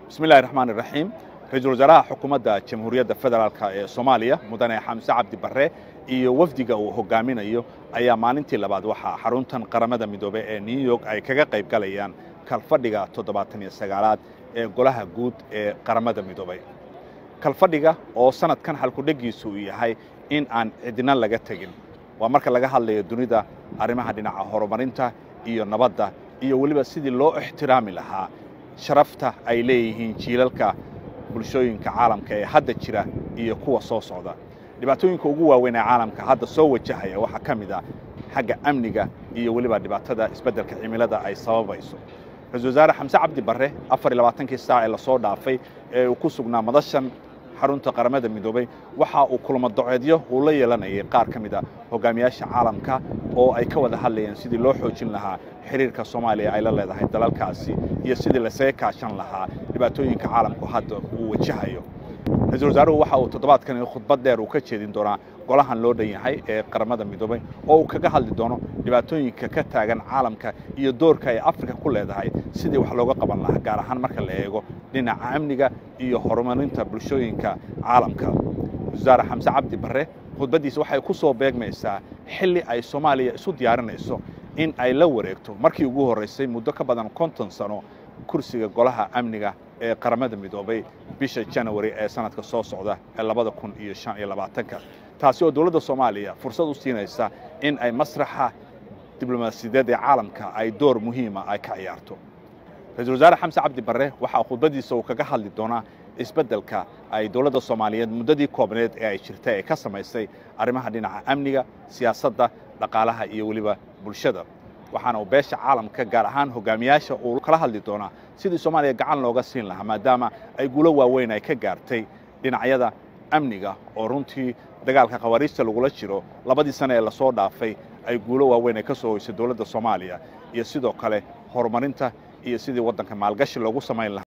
bismi illahi raxmaan iraxiim ra-iisul wasaaraha xukuumadda jamhuuriyadda federaalk ee soomaaliya mudane xamse cabdi barre iyo wafdiga uu hogaaminayo ayaa maalintii labaad waxaa xaruntan qaramada midoobey ee new york ay kaga qayb galayaan kalfadhiga toddobaatan iyo sagaalaad ee golaha guud ee qaramada midoobey kalfadhiga oo sanadkan halkudhegiisu uu yahay in aan cidina laga tegin waa marka laga hadlayo dunida arrimaha dhinaca horumarinta iyo nabadda iyo weliba sidii loo ixtiraami lahaa sharafta ay leeyihiin jiilalka bulshooyinka caalamka ee hadda jira iyo kuwa soo socda dhibaatooyinka ugu waaweyn ee caalamka hadda soo wajahaya waxaa ka mid ah xagga amniga iyo weliba dhibaatada isbeddelka cimilada ay sababayso ra-isul wasaare xamse cabdi barre afar iyo labaatankii saac ee lasoo dhaafay ee uu ku sugnaa madashan xarunta qaramada midoobey waxa uu kulamo doceedyo uu la yeelanayay qaar ka mid a hogaamiyaasha caalamka oo ay ka wada hadlayeen sidii loo xoojin lahaa xiriirka soomaaliya ay la leedahay dalalkaasi iyo sidii lasaga kaashan lahaa dhibaatooyinka caalamku hadda uu wajahayo ra-isul wasaaruhu waxa uu toddobaadkani khudbad dheer uu ka jeedin doonaa golahan loo dhan yahay ee qaramada midoobey oo uu kaga hadli doono dhibaatooyinka ka taagan caalamka iyo doorka ay afrika ku leedahay sidii wax looga qaban lahaa gaar ahaan marka la eego dhinaca amniga iyo horumarinta bulshooyinka caalamka wasaare xamse cabdi barre khudbaddiisa waxay ku soo beegmaysaa xilli ay soomaaliya isu diyaarinayso in ay la wareegto markii ugu horraysay muddo ka badan konton sano kursiga golaha amniga ee qaramada midoobay bisha janawari ee sanadka soo socda ee labada kun iyo shan iyo labaatanka taasi oo dowladda soomaaliya fursad u siinaysa in ay masraxa diblomaasiyadeed ee caalamka ay door muhiima ay ka ciyaarto ra-isul wasaare xamse cabdi barre waxaa khudbaddiisa uu kaga hadli doonaa isbeddelka ay dowladda soomaaliyeed muddadii koobneed ee ay jirta ee ka samaysay arrimaha dhinaca amniga siyaasadda dhaqaalaha iyo weliba bulshada waxaana uu beesha caalamka gaar ahaan hogaamiyaasha uu kala hadli doonaa sidii soomaaliya gacan looga siin lahaa maadaama ay guulo waaweyn ay ka gaartay dhinacyada amniga oo runtii dagaalka khawaariijta lagula jiro labadii sane ee lasoo dhaafay ay guulo waaweyn ay ka soo hoysay dowladda soomaaliya iyo sidoo kale horumarinta iyo sidii waddanka maalgashi loogu samayn lahaa